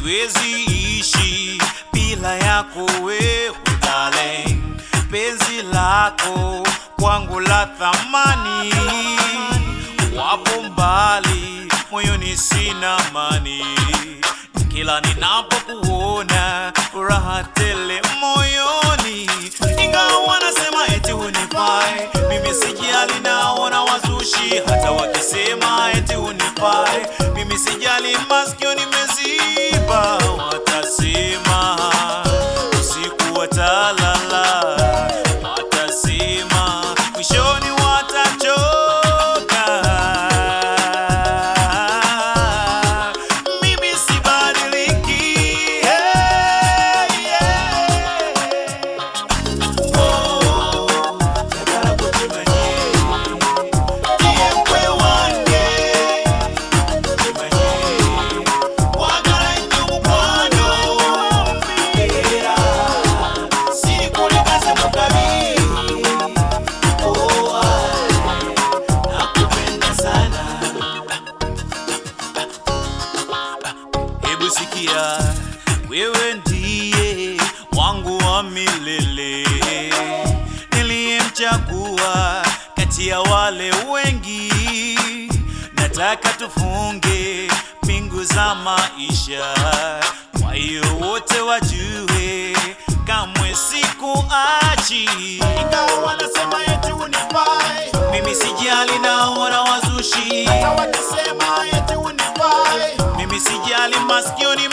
siwezi ishi bila yako wewe darling, penzi lako kwangu la thamani, wapo mbali moyoni sina amani, kila ninapokuona furaha tele moyoni, ingawa nasema eti hunifai, mimi sijali, naona wazushi hata wakisema eti hunifai, mimi sijali, masikio nimeziba, watasema usiku watalala, watasema mwishoni watachoka. Mimi sibadiliki, hey, yeah. Oh, nataka kutimanye, ndiye mkwe wange, kutimanye, wagala nnyo mukwano, mbeera, sirikulekaze mukabi, oh, nakupenda sana. Hebu sikia, wewe ndiye wangu wa milele, niliyemchagua kati ya wale wengi. Nataka tufunge pingu za maisha, kwa hiyo wote wajue kamwe sikuachi, ingawa wanasema eti unifai, mimi sijali, naona wazushi Hata wakisema eti unifai, mimi sijali, masikio ni